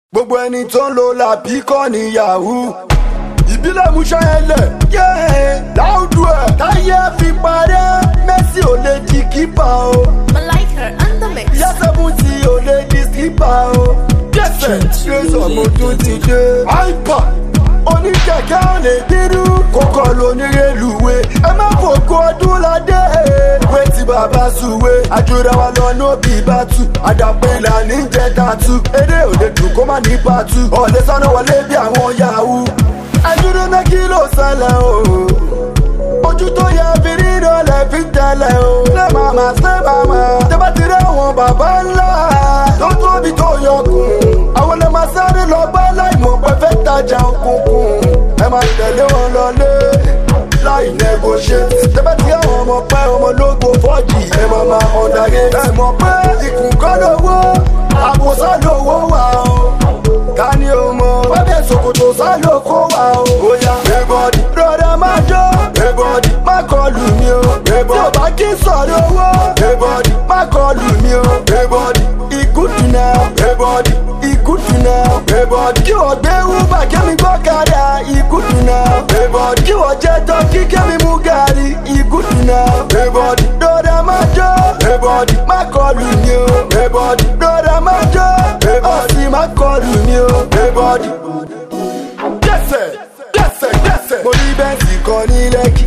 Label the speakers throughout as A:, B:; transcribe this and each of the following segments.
A: gbogbo ẹni tó ń lo làbí kọ́ ní yahoo ìbílẹ̀ musa ẹlẹ̀ yẹ́ láùdù ẹ̀ táyé fi parẹ́ mẹ́sì ò lè di kípa o
B: Malika and the mix.
A: yásẹ́bùtì ò lè di kípa o kẹsẹ̀ tírẹ́sọ̀ mo tún ti dé. àìpà oníkẹ̀kẹ́ ò lè dírú kókó lónírèlúwé ẹ má fòkó ọdún ládé wé tí bàbá sùwé àjùra wa lọ nóbì bàtú àdàpé ìlànà ìjẹ tàtú eré òde dùn kó má ní pàtú ọ̀lẹ́ sọ́nà wọlé bí àwọn yahoo ẹdúró náà kí ló ṣẹlẹ̀ o ojú tó yẹ fi rírọ lẹ fi tẹlẹ o. ṣé màmá ṣé màmá tẹ́bá ti rí àwọn bàbá ńlá tó tóbi tó yọkùn. àwọn lè máa sáré lọ bá láìmọ̀ pé fẹ́ tajà òkùnkùn. ẹ máa tẹ̀lé wọn lọlé láì negotiate. tẹ́bá ti rí àwọn ọmọ pẹ́ ọmọ lógo fọ́ọ̀jì ẹ máa máa ọ̀dàgé. ẹ mọ̀ pé ikùn kọ́ lówó àbòsá lówó wà o ká ní o mọ. Bábẹ́ Sokoto sálò kó wa o. Bóyá everybody rọra máa jó. Everybody má kọlù mi o. Tí o bá kí sọ̀rọ̀ owó. Everybody má kọlù mi o. Everybody ìkútù náà. Everybody ìkútù náà. Everybody kí wọ́n gbé wúbà kẹ́mi gbọ́ kára. Ìkútù náà. Everybody kí wọ́n jẹ́ tọ́kí kẹ́mi mú gàrí. Ìkútù náà. Everybody rọra máa jó. Everybody má kọlù mi o. Everybody rọra máa jó. Ọ̀sìn má kọlù mi o. Everybody dẹ́sẹ̀ dẹ́sẹ̀ dẹ́sẹ̀. mo rí bẹ́ǹsì kan ní lẹ́kì.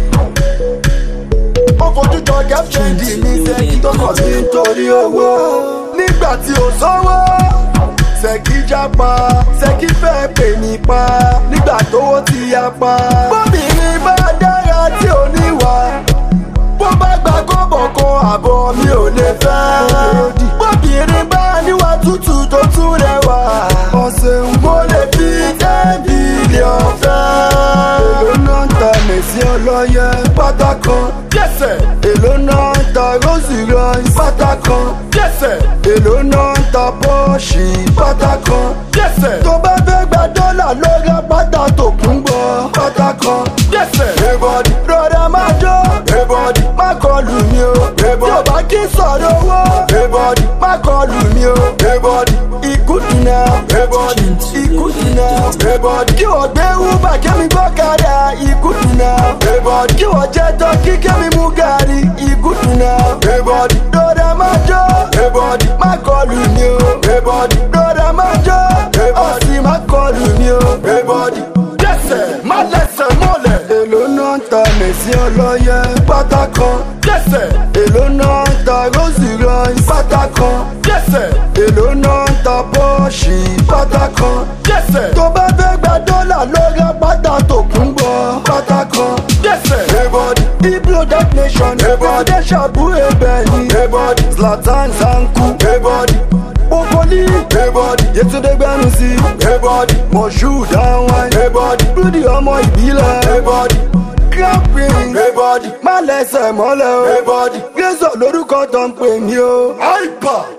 A: ó fojú jọ gẹ́fẹ̀ndì mi sẹ́kì tó kàn sí nítorí owó. nígbà tí ò sówó sẹ́kì jápa sẹ́kì fẹ́ pè mí pa nígbà tówó ti yá pa. bóbìnrin bá dára tí ò níwà bó bá gba kọ́bọ̀ kan àbọ̀ mi ò lè fẹ́. bóbìnrin bá níwà tútù tó tún rẹwà. ọ̀sẹ̀ ń mo lè fi ten billion fẹ́. èló náà ń ta mèsì ọlọ́yẹ pátá kan. jẹ́sẹ̀. èló náà ń ta rosy rice pátá kan. jẹ́sẹ̀. èló náà ń ta bọ́ọ̀ṣì pátá kan. jẹ́sẹ̀. tó bá fẹ́ gba dọ́là ló ra pátá tó kún bọ̀ pátá kan. jẹ́sẹ̀. everybody rọra máa jó. everybody má kọlù mi o. everybody tí o bá kí sọ̀rọ̀ owó. everybody má kọlù mi o. everybody ìkútù náà. everybody ìkútù náà. everybody kí wọ́n gbé wúbà kẹ́mi gbọ́ kára. ìkútù náà. everybody kí wọ́n jẹ́ tọ́kí kẹ́mi mú gàrí. ìkútù náà. everybody rọra máa jó. everybody má kọlù mi o. everybody rọra máa jó. ọ̀sìn má kọlù mi o. everybody dẹ́sẹ̀ má lẹ́sẹ̀ mọ́lẹ̀. èló náà ń ta mèsì ọlọ́yẹ pátá kan. dẹ́sẹ̀ èló náà ń ta rosy rice pátá kan. dẹ́sẹ̀ èló náà ń ta bọ́ọ̀ṣì pátá kan. dẹ́sẹ̀ tó bá fẹ́ gba dọ́là ló ra pátá tó kún bọ̀ pátá kan. dẹ́sẹ̀ everybody ibro that nation everybody ṣàbú ẹbẹ̀ ni. everybody zlatan zanku everybody Bokoli, everybody, Yetunde Gbanusi, everybody, Moshood Awan, everybody, Rudy ọmọ ìbílẹ̀, everybody, Grand Prince, everybody, má lẹ́sẹ̀ mọ́lẹ̀ o, everybody, Gẹ́sọ̀ lórúkọ tó ń pè mí o, Hyper.